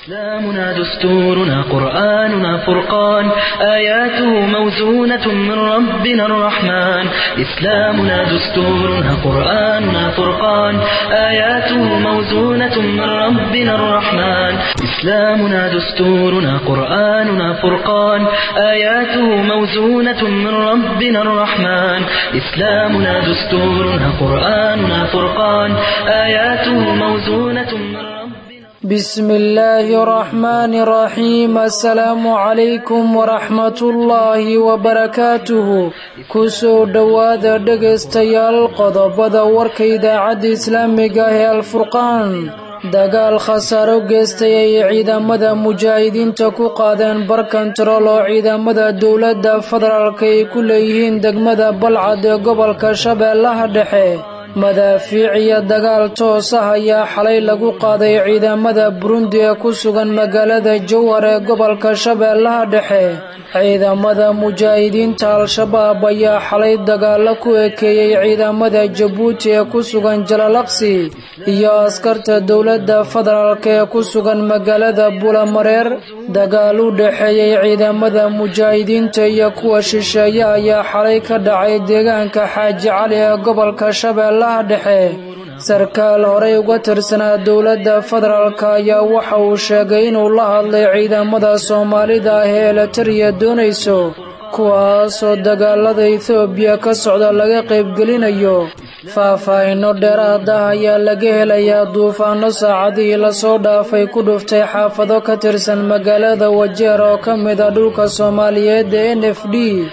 إسلامنا دستورنا قرآننا فرقان آياته موزونة من ربنا الرحمن إسلامنا دستورنا قرآننا فرقان آياته موزونة من ربنا الرحمن إسلامنا دستورنا قرآننا فرقان آياته موزونة من ربنا الرحمن إسلامنا دستورنا قرآننا فرقان آياته موزونة من ربنا بسم الله الرحمن الرحيم السلام عليكم ورحمة الله وبركاته kusoo dhowaada dhegaystayaal qodobada warka idaacadda islaamiga ah ee alfurqaan dagaal khasaaro geystay ay ciidamada mujaahidiinta ku qaadeen bar kantarool oo ciidamada dowladda federaalk ay ku leeyihiin degmada balcad ee gobolka shabeellaha dhexe madaafiic iyo dagaal toos ah ayaa xalay lagu qaaday ciidamada burundi ee ku sugan magaalada jowhar ee gobolka shabeellaha dhexe ciidamada mujaahidiinta al-shabaab ayaa xalay dagaalo ku ekeeyey ciidamada jabuuti ee ku sugan jalalaqsi iyo askarta dowladda federaalk ee ku sugan magaalada bulamareer dagaal u dhexeeyey ciidamada mujaahidiinta iyo kuwa shisheeye ayaa xalay ka dhacay deegaanka xaaji cali ee gobolka shabeellaha dhexe sarkaal horey uga tirsanaa dowladda federaalk ayaa waxa uu sheegay inuu la hadlay ciidamada soomaalida ah ee eletariya doonayso kuwaasoo dagaalada ethoobiya ka socda laga qaybgelinayo faahfaahinno dheeraad ah ayaa laga helayaa duufaano saacadihii lasoo dhaafay ku dhuftay xaafado ka tirsan magaalada wajeer oo ka mid a dhulka soomaaliyeed ee n f d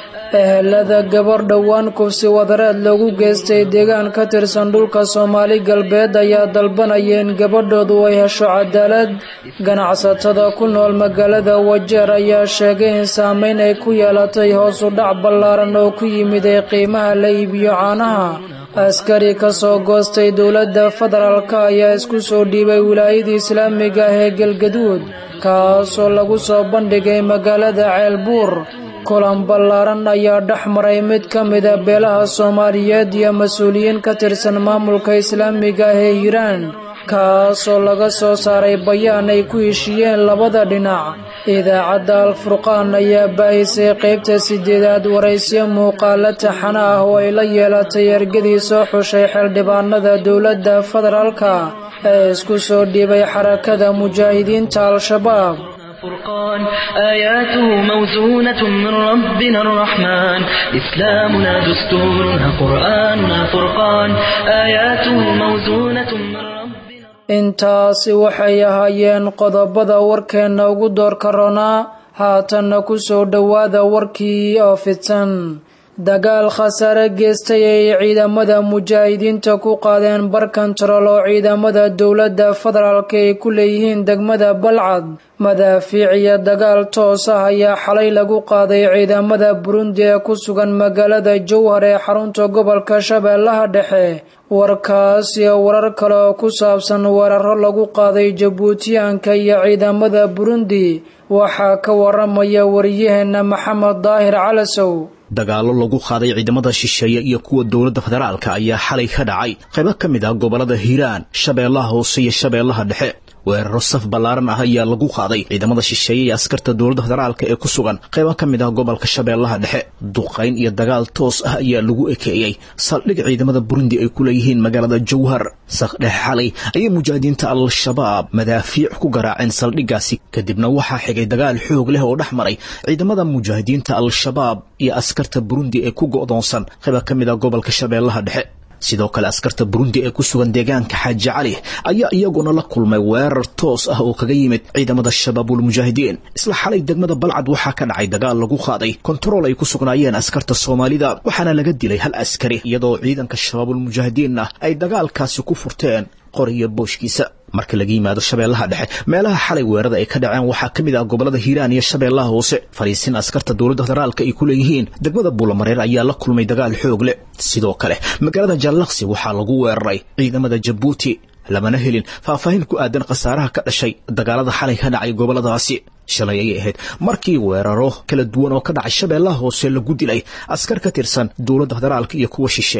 ehelada gabar dhowaan kufsi wadareed loogu geystay deegaan ka tirsan dhulka soomaali galbeed ayaa dalbanayeen gabadhoodu ay hesho cadaalad ganacsatada ku nool magaalada wajeer ayaa sheegay in saameyn ay ku yeelatay hoos u dhac ballaaran oo ku yimid ee qiimaha la iibiyo caanaha askari ka soo goostay dowladda federaalk ayaa isku soo dhiibay wilaayada islaamiga ah ee galgaduud kaasoo lagu soo bandhigay magaalada ceelbuur kulan ballaaran ayaa dhex maray mid ka mida beelaha soomaaliyeed iyo mas-uuliyiin ka tirsan maamulka islaamiga ah ee hiiraan kaasoo laga soo saaray bayaan ay ku heshiiyeen labada dhinac idaacadda alfurqaan ayaa baahisay qaybta sideedaad waraysyo muuqaalo taxana ah oo ay la yeelatay ergadii soo xushay xildhibaanada dowladda federaalka ee isku soo dhiibay xarakada mujaahidiinta al-shabaab فرقان آياته موزونة من ربنا الرحمن إسلامنا دستورنا قرآننا فرقان آياته موزونة من ربنا intaasi waxay ahaayeen qodobada warkeenna ugu doorka ronaa haatanna ku soo dhowaada warkii oo fidsan dagaal khasaare geystay ay ciidamada mujaahidiinta ku qaadeen bar kantarool oo ciidamada dowladda federaalk ay ku leeyihiin degmada balcad madaafiic iyo dagaal toos ah ayaa xalay lagu qaaday ciidamada burundi ee ku sugan magaalada jowhar ee xarunta gobolka shabeellaha dhexe warkaas iyo warar kale oo ku saabsan weeraro lagu qaaday jabuutiyaanka iyo ciidamada burundi waxaa ka waramaya wariyaheenna maxamed daahir calasow dagaallo lagu qaaday ciidamada shisheeye iyo kuwa dowladda federaalka ayaa xalay ka dhacay qaybo ka mid ah gobollada hiiraan shabeellaha hoose iyo shabeellaha dhexe weeraro saf ballaaran ah ayaa lagu qaaday ciidamada shisheeye iyo askarta dowladda federaalka ee ku sugan qaybo ka mid ah gobolka shabeellaha dhexe duqayn iyo dagaal toos ah ayaa lagu ekeeyey saldhig ciidamada burundi ay ku leeyihiin magaalada jowhar sakdhexe xalay ayay mujaahidiinta al-shabaab madaafiic ku garaaceen saldhiggaasi kadibna waxaa xigay dagaal xoog leh oo dhex maray ciidamada mujaahidiinta al-shabaab iyo askarta burundi ee ku go'doonsan qayba ka mid ah gobolka shabeellaha dhexe sidoo kale askarta burundi ee ku sugan deegaanka xaaji cali ayaa iyaguna la kulmay weerar toos ah oo kaga yimid ciidamada shabaabulmujaahidiin isla xalay degmada balcad waxaa ka dhacay dagaal lagu qaaday kontarool ay ku sugnaayeen askarta soomaalida waxaana laga dilay hal askari iyadoo ciidanka shabaabulmujaahidiinna ay dagaalkaasi ku furteen qoriyo booshkiisa marka laga yimaado shabeellaha dhexe meelaha xalay weerada ay ka dhaceen waxaa ka mid ah gobollada hiiraan iyo shabeellaha hoose fariisin askarta dowladda federaalka ay ku leeyihiin degmada buulamareer ayaa la kulmay dagaal xoog leh sidoo kale magaalada jallaqsi waxaa lagu weeraray ciidamada jabuuti lamana helin faahfaahin ku aadan khasaaraha ka dhashay dagaalada xalay ka dhacay gobolladaasi shalay ayay ahayd markii weeraro kala duwan oo ka dhacay shabeellaha hoose lagu dilay askar ka tirsan dowladda federaalka iyo kuwa shisheeye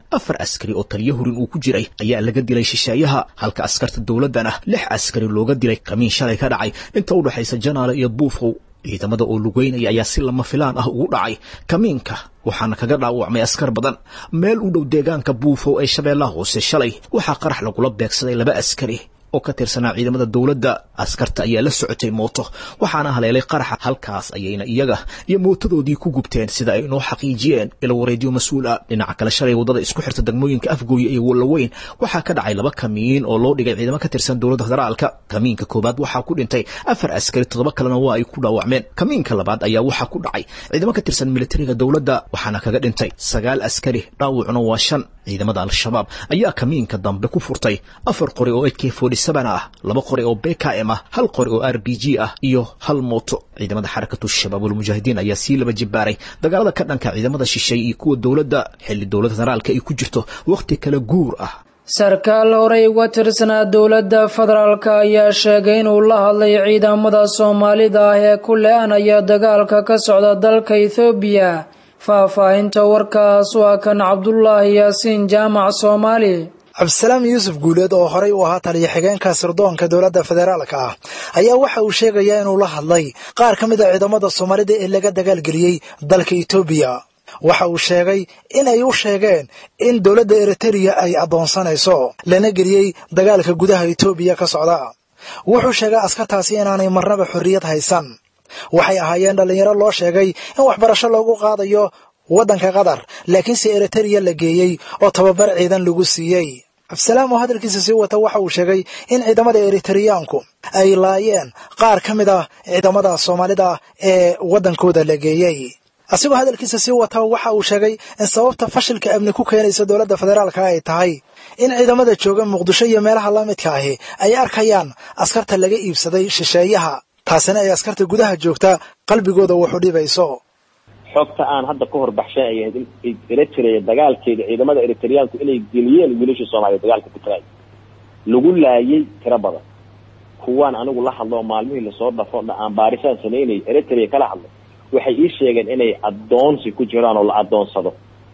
afar askari oo taliyo hurin uu ku jiray ayaa laga dilay shisheeyaha halka askarta dowladdana lix askari looga dilay kamiin shalay ka dhacay inta u dhexaysa janaale iyo buufow ciidamada oo lugeynaya ayaa si lama filaan ah ugu dhacay kamiinka waxaana kaga dhaawacmay askar badan meel u dhow deegaanka buufow ee shabeellaha hoose shalay waxaa qarax lagula beegsaday laba askari oo ka tirsanaa ciidamada dowladda askarta ayaa la socotay mooto waxaana haleelay qaraxa halkaas ayayna iyaga iyo mootadoodii ku gubteen sida ay inoo xaqiijiyeen ila wareedyo mas-uul ah dhinaca kale shalay waddada isku xirta degmooyinka afgooye iyo wallaweyn waxaa ka dhacay laba kamiin oo loo dhigay ciidamo ka tirsan dowladda federaalka kamiinka koowaad waxaa ku dhintay afar askari toddoba kalena waa ay ku dhaawacmeen kamiinka labaad ayaa waxaa ku dhacay ciidamo ka tirsan militariga dowladda waxaana kaga dhintay sagaal askari dhaawacuna waa shan ciidamada al-shabaab ayaa kamiinka dambe ku furtay afar qori oo ak ah laba qori oo bkm ah hal qori oo r b g ah iyo hal mooto ciidamada xarakatu shabaabulmujaahidiin ayaa sii laba jibaaray dagaalada ka dhanka ciidamada shisheeye iyo kuwa dowladda xilli dowladda federaalka ay ku jirto wakhti kala guur ah sarkaal horey uga tirsanaa dowladda federaalka ayaa sheegay inuu la hadlay ciidamada soomaalida ah ee ku le-anaya dagaalka ka socda dalka ethoobiya faahfaahinta warkaas waa kan cabdulaahi yaasiin jaamac soomaali cabdisalaam yuusuf guuleed oo horey u ahaa taliya xigeenka sirdoonka dowladda federaalka ah ayaa waxa uu sheegayaa inuu la hadlay qaar ka mid a ciidamada soomaalida ee laga dagaalgeliyey dalka etoobiya waxa uu sheegay in ay u sheegeen in dowladda eritereya ay addoonsanayso lana geliyey dagaalka gudaha etoobiya ka socda wuxuu sheegay askartaasi inaanay marnaba xorriyad haysan waxay ahaayeen dhallinyaro loo sheegay in waxbarasho loogu qaadayo waddanka qatar laakiinse eritereya la geeyey oo tababar ciidan lagu siiyey cabdisalaam oo hadalkiisa sii wata waxa uu sheegay in ciidamada eritereyaanku ay laayeen qaar ka mid ah ciidamada soomaalida ee waddankooda la geeyey asigoo hadalkiisa sii wata waxa uu sheegay in sababta fashilka amni ku keenaysa dowladda federaalka ay tahay in ciidamada jooga muqdisho iyo meelaha la midka ahi ay arkayaan askarta laga iibsaday shisheeyaha taasina ay askarta gudaha joogta qalbigooda wuxu dhibayso xogta aan hadda ka hor baxshay ay ahayd in eritrea dagaalkeeda ciidamada eritreyaanku inay geliyeen wiilashii soomaaliya dagaalka ku tagay lagu laayay tiro badan kuwaan anigu la hadlo oo maalmihii lasoo dhafo aan baarisaan samaynayay eritrea kala hadlay waxay ii sheegeen inay addoonsi ku jiraan oo la addoonsado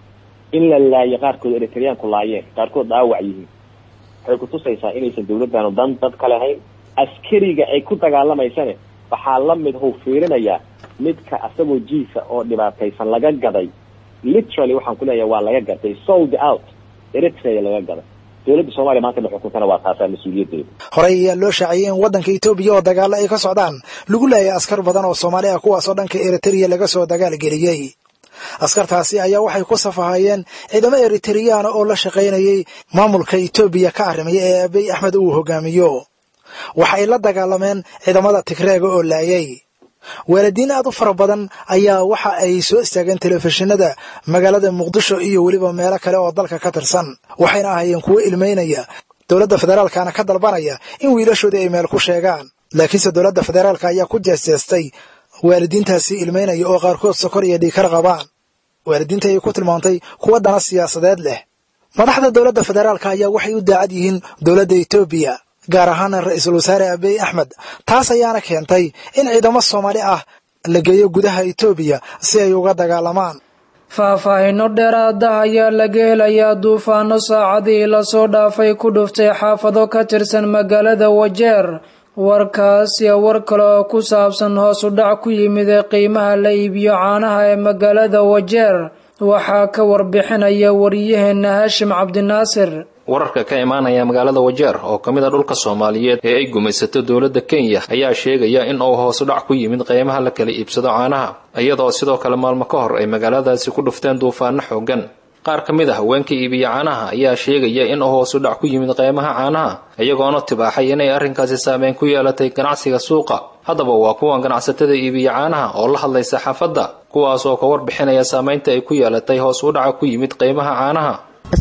in la laayo qaarkood eritreyaanku laayeen qaarkood dhaawac yihiin waxay kutusaysaa inaysan dawladdaanu dan dad ka lahayn askariga ay ku dagaalamaysane waxaa la mid huu fiirinayaa midka asagoo jiisa oo dhibaataysan laga gaday literally waxaan kuleeyahay waa laga gatay sold out eritrea laga gaday dowladda soomaliya maanta la xukuntana waa taasaa mas-uuliyaddeeda horey ayaa loo shaaciyey in waddanka etoobiya oo dagaalo ay ka socdaan lagu laayay askar badan oo soomaali ah kuwaasoo dhanka eritereya laga soo dagaalgeliyey askartaasi ayaa waxay ku safahayeen ciidamo eritereyana oo la shaqaynayay maamulka etoobiya ka arrimaya ee abiy axmed uu hogaamiyo waxay la dagaalameen ciidamada tigreega oo laayay waalidiin aad u fara badan ayaa waxa ay soo istaageen telefishinada magaalada muqdisho iyo weliba meelo kale oo dalka ka tirsan waxayna ahaayeen kuwo ilmeynaya dowladda federaalkana ka dalbanaya in wiilashoodii ay meel ku sheegaan laakiinse dowladda federaalka ayaa ku jeesjeestay waalidiintaasi ilmeynaya oo qaarkood sokor iyo dhiikar qabaan waalidiinta ayay ku tilmaantay kuwa dana siyaasadeed leh madaxda dowladda federaalka ayaa waxay u daacad yihiin dowladda etoobiya gaar ahaana ra-iisul wasaare abiy axmed taas ayaana keentay in ciidamo soomaali ah la geeyo gudaha etoobiya si ay uga dagaalamaan faahfaahinno dheeraada ayaa laga helayaa duufaano saacadii lasoo dhaafay ku dhuftay xaafado ka tirsan magaalada wajeer warkaas iyo war kale oo ku saabsan hoos u dhac ku yimid ee qiimaha la iibiyo caanaha ee magaalada wajeer waxaa ka warbixinaya wariyaheenna haashim cabdinaasir wararka ka imaanaya magaalada wajeer oo ka mid a dhulka soomaaliyeed ee ay gumaysato dowladda kenya ayaa sheegaya in uu hoos u dhac ku yimid qiimaha la kala iibsado caanaha iyadoo sidoo kale maalmo ka hor ay magaaladaasi ku dhufteen duufaano xoogan qaar ka mid a haweenka iibiya caanaha ayaa sheegaya in uu hoos u dhac ku yimid qiimaha caanaha iyagoona tibaaxay inay arrinkaasi saameyn ku yeelatay ganacsiga suuqa haddaba waa kuwan ganacsatada iibiya caanaha oo la hadlay saxaafadda kuwaas oo ka warbixinaya saameynta ay ku yeelatay hoos u dhaca ku yimid qiimaha caanaha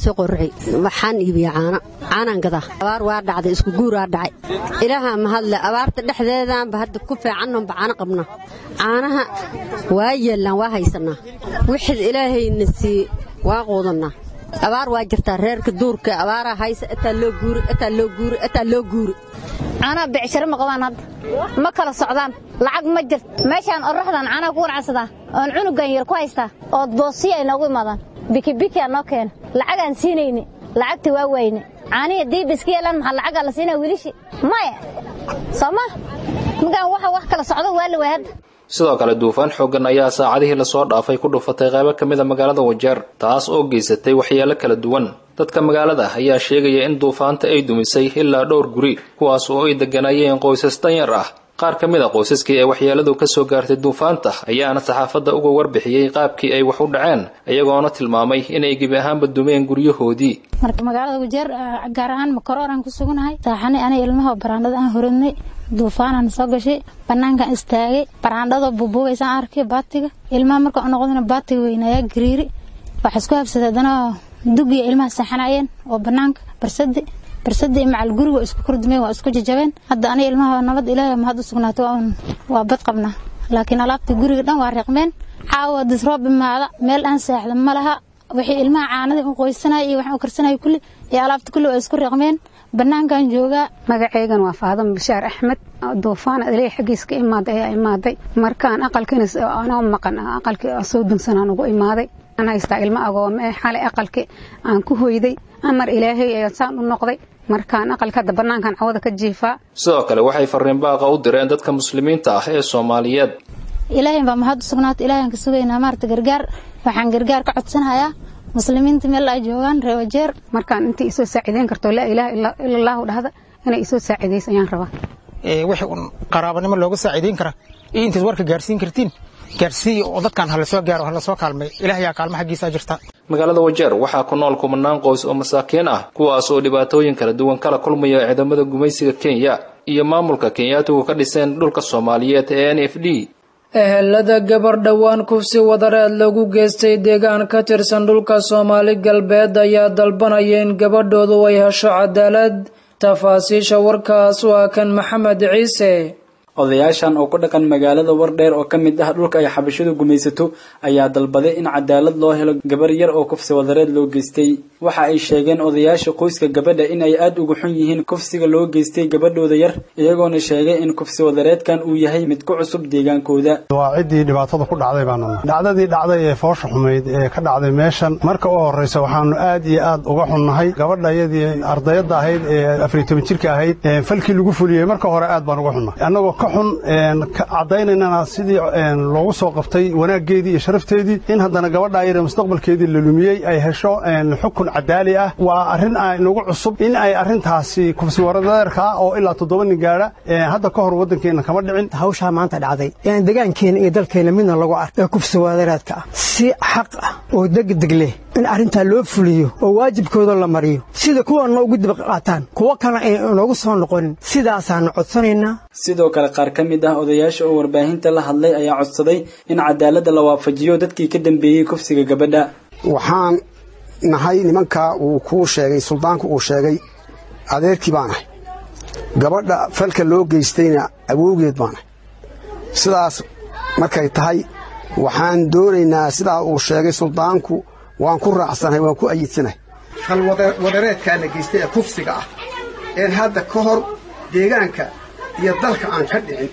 qorci waxaan iibiya caano caanaan gadaa abaar waa dhacday isku guuraa dhacay ilaaha mahadle abaarta dhexdeedaanba hadda ku fiicannonba caano qabna caanaha waa yeellaan waa haysanaa wixid ilaahayna sii waa quudannaa abaar waa jirtaa reerka duurka abaaraa haysa ataa loo guuri ataa loo guuri ataa loo guuri caanaha becsharo ma qabaan hadda ma kala socdaan lacag ma jirt meeshaan oraxdan caanaha ku ganacsadaa oon cunugan yar ku haystaa ood boosiya ay noogu imaadaan bikibiki aa noo keena lacagaan siinayni lacagta waa wayne caanihi diib iska yeelaan maxaa lacagaa la siinaya wiilishi maya soo ma magaan waxa wax kala socdo waa la waay hadda sidoo kale duufaan xooggan ayaa saacadihii lasoo dhaafay ku dhufatay qaybo ka mid a magaalada wajeer taas oo geysatay waxyeelo kala duwan dadka magaalada ayaa sheegaya in duufaanta ay dumisay ilaa dhowr guri kuwaas oo ay degganaayeen qoysas danyar ah qaar ka mid a qoysaskii ee waxyeeladu ka soo gaartay duufaanta ayaana saxaafadda uga warbixiyey qaabkii ay wax u dhaceen iyagoona tilmaamay inay gebi ahaanba dumeen guryahoodii marka magaalada wajeer gaar ahaan makaroor aan ku sugunahay saaxani aniga ilmaha baraandhada aan horadnay duufaanaan soo gashay banaankaan istaagay baraandhadoo bubuugaysaan arkay baatiga ilmaha marka noqdana baatiga weynaayaa gariiri waxa isku habsaday haddana dugiya ilmaha seexanayeen oo banaanka barsadi barsadii macal guriga waa isku kordumeen waa isku jajabeen hadda aniga ilmaha nabad ilaahay mahad u sugnaatay waa bad qabnaa laakiin alaabtii guriga dhan waa reeqmeen caawa disroob imaada meel aan seexda ma laha wixii ilmaha caanadii u qoysanaya iyo waxaan u karsanaya kulli iyo alaabta kulli waa isku reeqmeen banaankan joogaa magaceygan waa faadama bashaar axmed duufaan ilaahay xaggiis ka imaaday ayaa imaaday markaan aqalkiina anoo maqan aqalkii soo dunsanaan ugu imaaday aan haystaa ilmo agoome xalay aqalki aan ku hoyday amar ilaahay ayaa saan u noqday markaan aqalka hadda banaankan cawada ka jiifaa sidoo kale waxay fariin baaqa u direen dadka muslimiinta ah ee soomaaliyeed ilaahay baa mahad u sugnaatay ilaahan ka sugaynaa maarata gargaar waxaan gargaar ka codsanayaa muslimiinta meel ay joogaan reewajeer markaan intii isoo saaciideyn karto laa ilaaha ila allahu dhahda inay isoo saaciidayso ayaan rabaa wixii un qaraabanimo looga saaciideyn kara iyo intaad warka gaarsiin kartiin gaarsiiya oo dadkan hala soo gaaro hala soo kaalmay ilaahayaa kaalmo xaggiisa jirta magaalada wajeer waxaa ku nool kumanaan qoys oo masaakiin ah kuwaas oo dhibaatooyin kala duwan kala kulmaya ciidamada gumaysiga kenya iyo maamulka kenyaatigu ka dhiseen dhulka soomaaliyeed ee n f d ehelada gabar dhowaan kufsi wadareed lagu geystay deegaan ka tirsan dhulka soomaali galbeed ayaa dalbanaya in gabadhoodu ay hesho cadaalad tafaasiisha warkaas waa kan maxamed ciise odayaashan oo ku dhaqan magaalada wardheer oo ka mid ah dhulka ay xabashidu gumaysato ayaa dalbaday in cadaalad loo helo gabar yar oo kufsi wadareed loo geystay waxa ay sheegeen odayaasha qoyska gabadha in ay aada uga xun yihiin kufsiga loo geystay gabadhooda yar iyagoona sheegay in kufsi wadareedkan uu yahay mid ku cusub deegaankooda waa ciddii dhibaatada ku dhacday baanu dhacdadii dhacday ee foosha xumayd ee ka dhacday meeshan marka u horraysa waxaanu aad iyo aad uga xunnahay gabadha iyadii ardayadda ahayd ee afariy toban jirka ahayd falkii lagu fuliyey marka hore aad baan uga xunnahay annagoo ka xun cadaynaynana sidii loogu soo qabtay wanaaggeedii iyo sharafteedii in haddana gabadha yare mustaqbalkeedii la lumiyey ay hesho xukun cadaali ah waa arrin nagu cusub in ay arrintaasi kufsi waradeerka ah oo ilaa toddoba nin gaadha hadda ka hor waddankeenna kama dhicin hawshaa maanta dhacday in degaankeena iyo dalkeenna midna lagu ark ee kufsi wadareedka ah si xaq ah oo degdeg leh in arrintaa loo fuliyo oo waajibkooda la mariyo sida kuwanna ugu dib qaataan kuwo kalena ay inoogu soo noqonin sidaasaanu codsanaynaa sidoo kale qaar ka mid ah odayaasha oo warbaahinta la hadlay ayaa codsaday in cadaaladda la waafajiyo dadkii ka dambeeyey kufsiga gabadha waxaan nahay nimankaa uu kuu sheegay suldaanku uu sheegay adeerkii baan ahay gabadha falka loo geystayna awowgeed baan ahay sidaas markay tahay waxaan doonaynaa sidaa uu sheegay suldaanku waan ku raacsanahay waan ku ayidsanahay fal wadareedkaa la geystay ee kufsiga ah een hadda ka hor deegaanka iyo dalka aan ka dhicin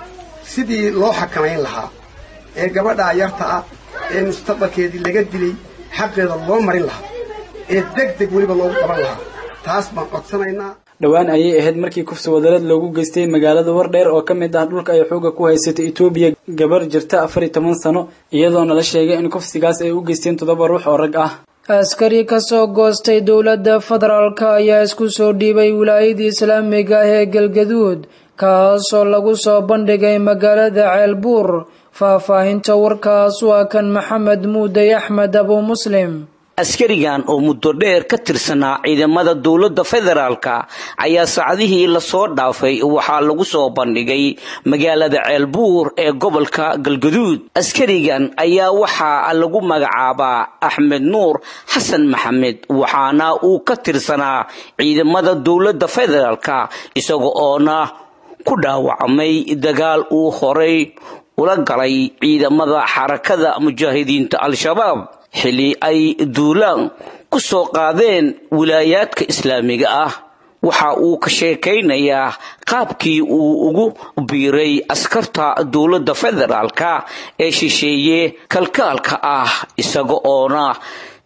sidii loo xakamayn lahaa ee gabadhaa yarta ah ee mustaqbalkeedii laga dilay xaqeeda loo marin lahaa ee deg deg weliba loogu qaban lahaa taas baan codsanaynaa dhowaan ayay ahayd markii kufsi wadareed loogu geystay magaalada wardheer oo ka mid ah dhulka ay xooga ku haysatay etoobiya gabar jirta afar iyo toban sano iyadoona la sheegay in kufsigaas ay u geysteen toddoba ruux oo rag ah askari ka soo goostay dowladda federaalka ayaa isku soo dhiibay wilaayadii islaamiga ah ee galgaduud kaasoo lagu soo bandhigay magaalada ceelbuur faahfaahinta warkaas waa kan maxamed muuday axmed abu muslim askarigan oo muddo dheer ka tirsanaa ciidamada dowladda federaalka ayaa saacadihii lasoo dhaafay waxaa lagu soo bandhigay magaalada ceelbuur ee gobolka galgaduud askarigan ayaa waxaa lagu magacaabaa axmed nuur xasan maxamed waxaana uu ka tirsanaa ciidamada dowladda federaalka isaga oona ku dhaawacmay dagaal uu horay ula galay ciidamada xarakada mujaahidiinta al-shabaab xilli ay duulaan ku soo qaadeen wilaayaadka islaamiga ah waxa uu ka sheekaynayaa qaabkii uu ugu biiray askarta dowladda federaalka ee shisheeye kalkaalka ah isaga oona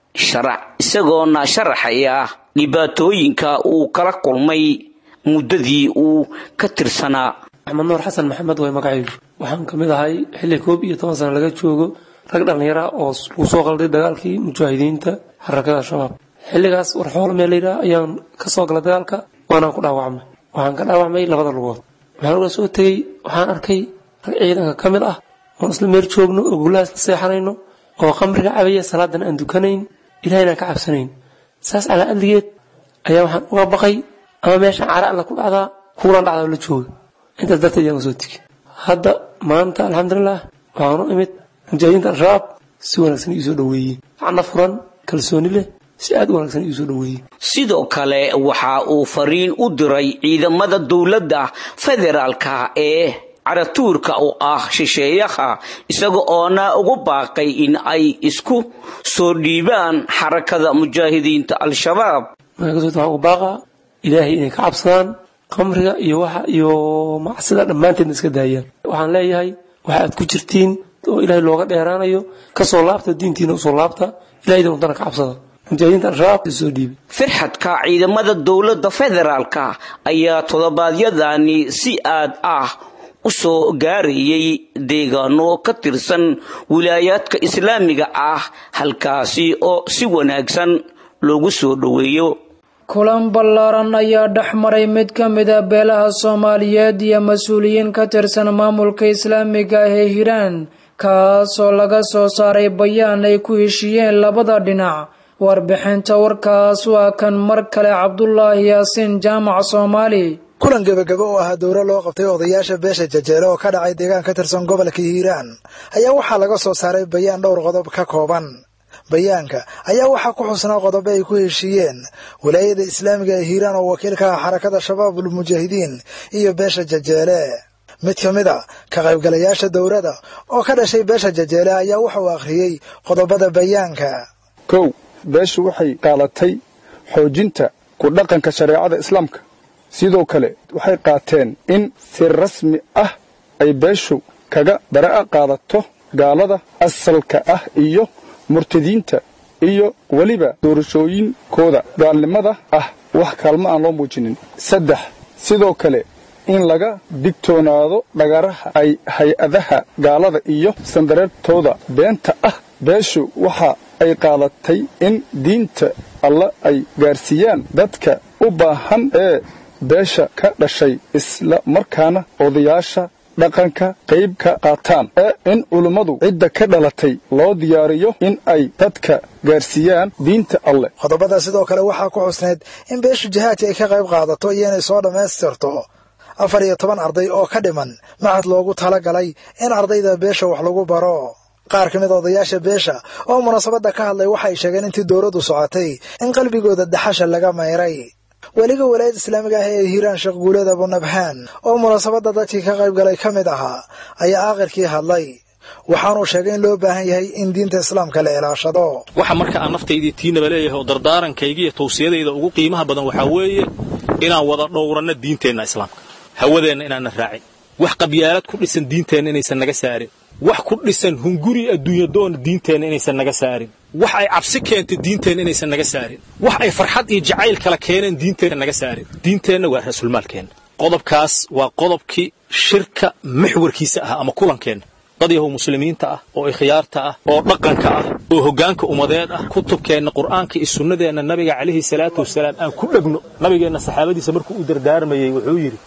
sharac isagoona sharaxaya dhibaatooyinka uu kala kulmay muddadii uu ka tirsanaa axmed nuur xasan maxamed way magacaygu waxaan ka mid ahay xilli koob iyo toban sano laga joogo rag dhallinyara oo lagu soo qalday dagaalkii mujaahidiinta xarakada al-shabaab xilligaas warxoolo meel layidhaha ayaan ka soo galay dagaalka waanaan ku dhaawacmay waxaan ka dhaawacmay labada lugood waxaan uga soo tegey waxaan arkay rag ciidanka ka mid ah oon isla meel joogno oo gulaha isla seexanayno oo qamriga cabaya salaadan aan dukanayn ilahayna aan ka cabsanayn saas calaa adligeed ayaa waxaan uga baqay ama meeshaan cara alla ku dhacdaa kuulan dhacdaa oo la jooga intaas darteed ayaan usoo tegi hadda maanta alxamdulilah waxaan u imid mujaahidiinta al-shabaab si wanaagsan iisoo dhoweeyey macna furan kalsooni leh si aad u wanaagsan iisoo dhoweeyey sidoo kale waxa uu fariin u diray ciidamada dowladda federaalka ee caratuurka u ah shisheeyaha isaga oona ugu baaqay in ay isku soo dhiibaan xarakada mujaahidiinta al-shabaab waxaan ugu baaqaa ilaahay inay ka cabsadaan qamriga iyo waxa iyo macsida dhammaanteedna iska daayaan waxaan leeyahay waxa aad ku jirtiin oo ilaahay looga dheeraanayo kasoo laabta diintiina usoo laabta ilahaydan wadana ka cabsada mujaahidiinta al-shabaab soo dhiibay firxadka ciidamada dowladda federaalka ayaa toddobaadyadani si aad ah u soo gaarayay deegaano ka tirsan wilaayaadka islaamiga ah halkaasi oo si wanaagsan loogu soo dhoweeyo kulan ballaaran ayaa dhex maray mid ka mid a beelaha soomaaliyeed iyo mas-uuliyiin ka tirsan maamulka islaamiga ah ee hiiraan kaasoo laga soo saaray bayaan ay ku heshiiyeen labada dhinac warbixinta warkaas waa kan mar kale cabdulaahi yaasiin jaamac soomaali kulan gebagabo oo ahaa dowro loo qabtay odayaasha beesha jajeele oo ka dhacay deegaan ka tirsan gobolka hiiraan ayaa waxaa laga soo saaray bayaan dhowr qodob ka kooban bayaanka ayaa waxaa ku xusnaa qodobo ay ku heshiiyeen walaayada islaamiga ee hiiraan oo wakiil ka ah xarakada shabaabul mujaahidiin iyo beesha jajeele mid ka mid a ka qaybgalayaasha dowrada oo ka dhashay beesha jajeele ayaa waxa uu akhriyey qodobada bayaanka kow beeshu waxay qaadatay xoojinta ku dhaqanka shareecada islaamka sidoo kale waxay qaateen in si rasmi ah ay beeshu kaga bara'a qaadato gaalada asalka ah iyo murtadiinta iyo weliba doorashooyinkooda gaalnimada ah wax kaalmo aan loo muujinin saddex sidoo kale in laga digtoonaado dhagaraha ay hay-adaha gaalada iyo sandareertooda beenta ah beeshu waxa ay qaadatay in diinta alla ay gaarsiiyaan dadka u baahan ee beesha ka dhashay isla markaana odayaasha dhaqanka qayb ka qaataan ee in culummadu cidda ka dhalatay loo diyaariyo in ay dadka gaarsiiyaan diinta alleh qodobada sidoo kale waxaa ku xusnayd in beeshu jihaadka ay ka qayb qaadato iyo inay soo dhammaystirto afar iyo toban arday oo ka dhiman maxad loogu tala galay in ardayda beesha wax lagu baro qaar ka mid odayaasha beesha oo munaasabadda ka hadlay waxay sheegeen intii dowladdu socotay in qalbigooda daxasha laga mayray weliga walaayadda islaamiga ah ee hiiraan sheekh guuleed abunabhaan oo munaasabadda dadkii ka qayb galay ka mid ahaa ayaa aakhirkii hadlay waxaanuu sheegay in loo baahan yahay in diinta islaamka la ilaashado waxa marka aan naftaydii tiinaba leeyahay oo dardaarankayga iyo tawsiyadayda ugu qiimaha badan waxaa weeye inaan wada dhowranno diinteenna islaamka hawadeenna inaanna raacin wax qabyaalad ku dhisan diinteenna inaysan naga saarin wax ku dhisan hunguri adduunyadoona diinteenna inaysan naga saarin wax ay cabsi keentay diinteenna inaysan naga saarin wax ay farxad iyo jacayl kala keeneen diinteenna naga saarin diinteenna waa rasuulmaalkeenna qodobkaas waa qodobkii shirka maxwarkiisa ah ama kulankeenna dad yahow muslimiinta ah oo ikhyaarta ah oo dhaqanka ah oo hoggaanka ummadeed ah kutubkeenna qur'aanka iyo sunnadeenna nabiga calayhi salaatu wasalaam aan ku dhegno nabigeenna saxaabadiisa markuu u dardaarmayey wuxuu yidhi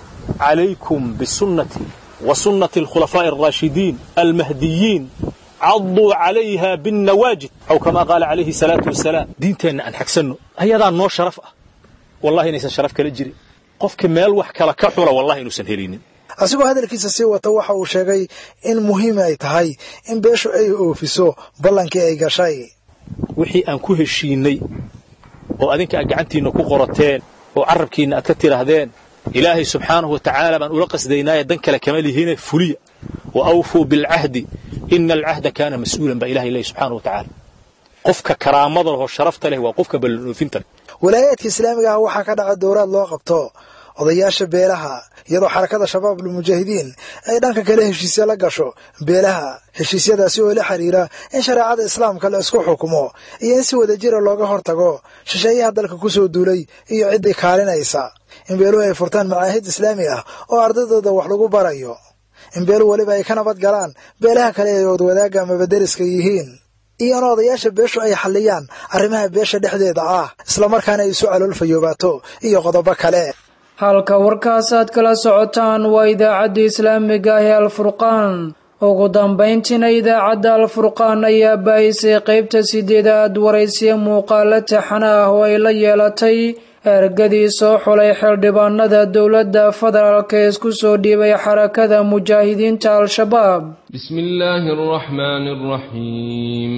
calaykum bisunnatii wa sunnati alkhulafaa'i alraashidiin almahdiyiin cadduu calayha binnawaajid aw kamaa qaala calayhi salaatu wasalaam diinteenna aan xagsanno ayadaa noo sharaf ah wallahi inaysan sharaf kala jirin qofka meel wax kala ka xula wallahi inuusan helinin asigoo hadalkiisa sii wata waxa uu sheegay in muhiim ay tahay in beeshu ay oofiso ballankii ay gashay wixii aan ku heshiinnay oo adinka aad gacantiinna ku qorateen oo carrabkiinna aad ka tidhaahdeen ilaahay subxaanahu wa tacaala baan ula qasdaynaaye dan kale kama lihine fuliya wa awfuu bilcahdi ina alcahda kaana mas-uulan baa ilahay leeyahy subxaanahu wa tacaala qofka karaamada leh oo sharafta leh waa qofka ballanoofinta leh walaayaadka islaamiga ah waxaa ka dhaca dowraad loo qabto odayaasha beelaha iyadoo xarakada shabaab almujaahidiin ay dhanka kale heshiisya la gasho beelaha heshiisyadaasi oo la xiriira in shareecada islaamka la isku xukumo iyo in si wadajira looga hortago shisheeyaha dalka ku soo duulay iyo ciddii kaalinaysa in beeluhu ay furtaan macaahid islaami ah oo ardaydooda wax lagu barayo in beelu weliba ay ka nabad galaan beelaha kale ay oodwadaaga amaba deriska yihiin iyo in odayaasha beeshu ay xalliyaan arrimaha beesha dhexdeeda ah islamarkaana ay isu caloolfayoobaato iyo qodobo kale halka warkaas aad kala socotaan waa idaacadda islaamiga ah ee alfurqaan ugu dambayntiina idaacadda alfurqaan ayaa baahisay qaybta sideedaad waraysiya muuqaalo taxana ah oo ay la yeelatay ergadii soo xulay xildhibaanada dowladda federaalk ee isku soo dhiibay xarakada mujaahidiinta al-shabaab بسم الله الرحمن الرحيم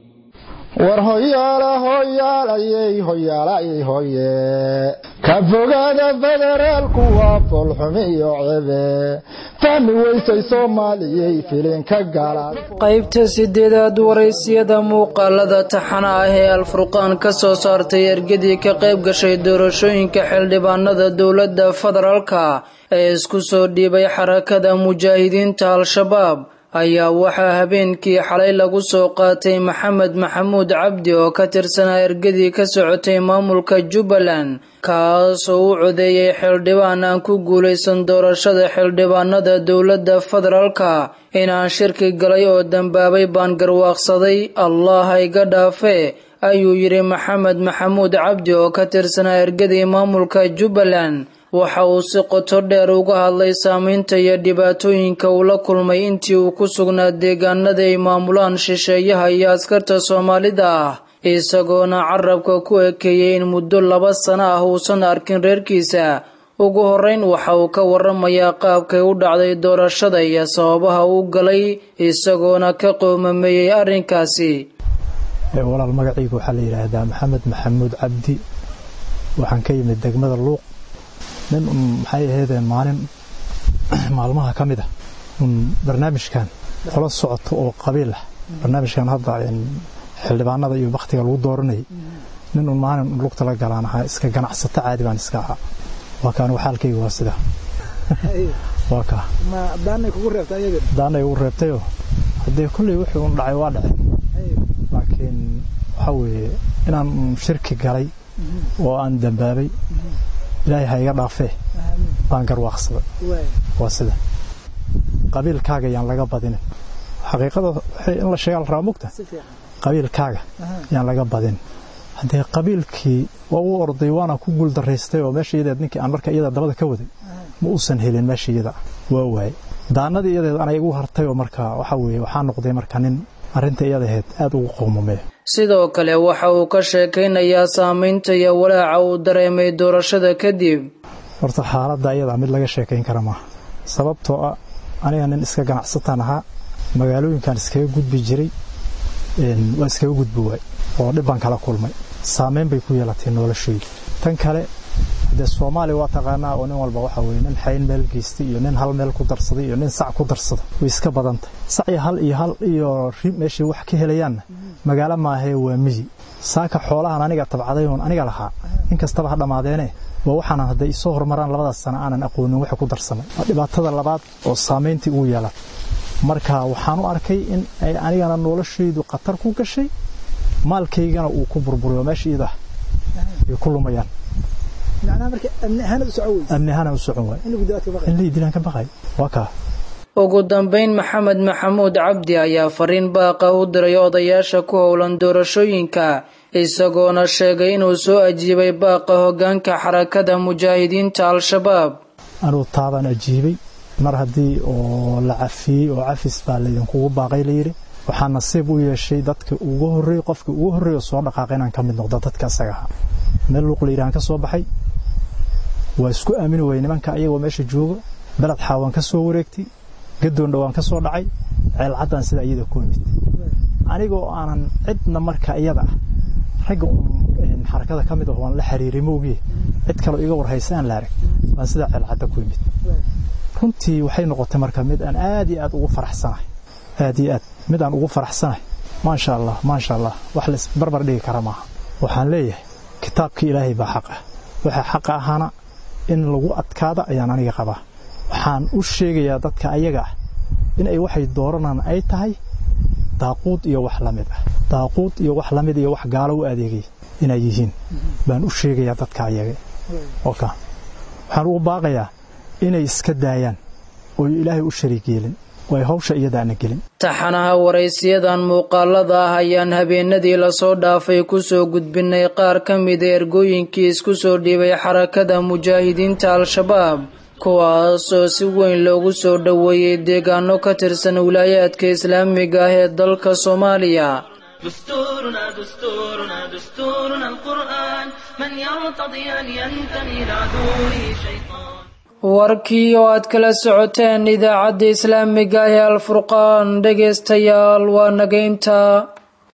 war hoyaala hoyaalayey hoyaalayey hoye ka fogaada federaalku waa foolxumi iyo cebe fahmi weysay soomaaliyey filinka galaad qaybta sideedaad waraysiyada muuqaalada taxana ah ee alfurqaan ka soo saartay ergadii ka qayb gashay doorashooyinka xildhibaanada dowladda federaalka ee isku soo dhiibay xarakada mujaahidiinta al-shabaab ayaa waxaa habeenkii xalay lagu soo qaatay maxamed maxamuud cabdi oo ka tirsanaa ergadii ka socotay maamulka jubbaland kaasoo u codeeyey xildhibaan aan ku guulaysan doorashada xildhibaanada dowladda federaalka inaan shirki galay oo dambaabay baan garwaaqsaday allah iga dhaafe ayuu yidhi maxamed maxamuud cabdi oo ka tirsanaa ergadii maamulka jubbaland waxa uu si qoto dheer uga hadlay saamaynta iyo dhibaatooyinka uu la kulmay intii uu ku sugnaa deegaanada ay maamulaan shisheeyaha iyo askarta soomaalida ah isagoona carabka ku ekeeyey in muddo laba sano ah uusan arkin reerkiisa ugu horreyn waxa uu ka waramayaa qaabkay u dhacday doorashada iyo sababaha uu galay isagoona ka qoomameeyey arrinkaasi walaal magacayga waxaa la yidhaahdaa maxamed maxamuud cabdi waxaan ka yimid degmada luuq nin un maxay ahaydeen maalin maalmaha ka mid ah un barnaamijkan qola socoto oo qabiil ah barnaamijkan hadda xildhibaanada iyo baktiga lagu dooranayay nin un maalin lugta la galaan ahaa iska ganacsato caadi baan iska ahaa waa kaan waxaalkayga waa sida waa kaa daanay ugu reebtayoo haddee kulley wixii un dhacay waa dhacay laakiin waxaa weeye inaan shirki galay oo aan dambaabay ilaahay ha iga dhaafee baan garwaaqsaday waa sida qabiilkaaga yaan laga badinin xaqiiqada waxay in la sheegaa la rabaa mugta qabiilkaaga yaan laga badinin haddee qabiilkii waa u orday waana ku guuldaraystay oo meesha iyadeed ninkii aan marka iyada dabada ka waday ma uusan helin meesha iyada waa waayey daanadii iyadeed anay igu hartay oo marka waxaa weeye waxaa noqday marka nin arrinta iyadaheed aad ugu qowmameeya sidoo kale waxa uu ka sheekaynayaa saamaynta iyo walaaca uu dareemay doorashada kadib horta xaaladda iyadaa mid laga sheekayn kara maaha sababtoo ah aniga nin iska ganacsataan ahaa magaalooyinkan iskaga gudbi jiray waa iskaga gudbi waay oo dhib baan kala kulmay saamayn bay ku yeelatay noloshayda tan kale dee soomaaliya waa taqaanaa oo nin walba waxa weye nin xayn meel geystay iyo nin hal meel ku darsaday iyo nin sac ku darsada way iska badantay sac iyo hal iyo hal iyo ri meeshay wax ka helayaanna magaalo maahee waa miyi saaka xoolahan aniga tabcaday oon aniga lahaa in kastaba ha dhammaadeene waa waxaanan hadday isoo horumaraan labadaas sana aanan aqoonin waxa ku darsamay waa dhibaatada labaad oo saamayntii ugu yeelatay marka waxaan u arkay in ay anigana noloshaydu khatar ku gashay maalkaygana uu ku burburiyo meesha iyadah ay ku lumayaan amni ahaan u socon waay in lay dilaan ka baqay waa kaa ugu dambayn maxamed maxamuud cabdi ayaa fariin baaqa u diray odayaasha ku howlan doorashooyinka isagoona sheegay inuu soo ajiibay baaqa hoggaanka xarakada mujaahidiinta al-shabaab anuu taabaan ajiibay mar haddii oo la cafiyey oo cafis baa laydinkugu baaqay layidhi waxaa nasiib u yeeshay dadka ugu horreey qofkii ugu horreeyo soo dhaqaaqay inaan ka mid noqdo dadka asaga ahaa meel luuq layidhahan ka soo baxay waa isku aamini wayey nimanka ayagoo meesha jooga beled xaawaan ka soo wareegtay gadoon dhowaan ka soo dhacay ceelcaddaan sida iyada ku imid anigoo aanan cidna marka iyada ah ragga xarakada ka mid ah waan la xiriiray moogiye cid kaloo iga warhaysa aan la arag baan sidaa ceelcadda ku imid runtii waxay noqotay marka mid aan aad iyo aad ugu faraxsanahay aad iyo aad mid aan ugu faraxsanahay maasha allah maasha allah wax la isbarbar dhigi kara maaha waxaan leeyahay kitaabkii ilaahay baa xaq ah waxa xaqa ahaana in lagu adkaada ayaan aniga qabaa waxaan u sheegayaa dadka ayaga ah in ay waxay dooranaan ay tahay daaquud iyo wax la mid ah daaquud iyo wax la mid iyo wax gaalo u adeegay inay yihiin baan u sheegayaa dadka ayaga oka waxaan ugu baaqayaa inay iska daayaan oo ilaahay u shariig yeelin oo ay hawsha iyadaana gelin taxanaha waraysiyadan muuqaalada ah ayaan habeenadii lasoo dhaafay kusoo gudbinay qaar ka mida ergooyinkii isku soo dhiibay xarakada mujaahidiinta al-shabaab kuwaasoo si weyn loogu soo dhoweeyey deegaano ka tirsan wilaayaadka islaamiga ah ee dalka soomaaliya دستورنا دستورنا دستورنا القرآن من يرتضي أن ينتمي لعدوه شيطان warkii oo aad kala socoteen idaacadda islaamiga ah ee alfurqaan dhegaystayaal waa nageynta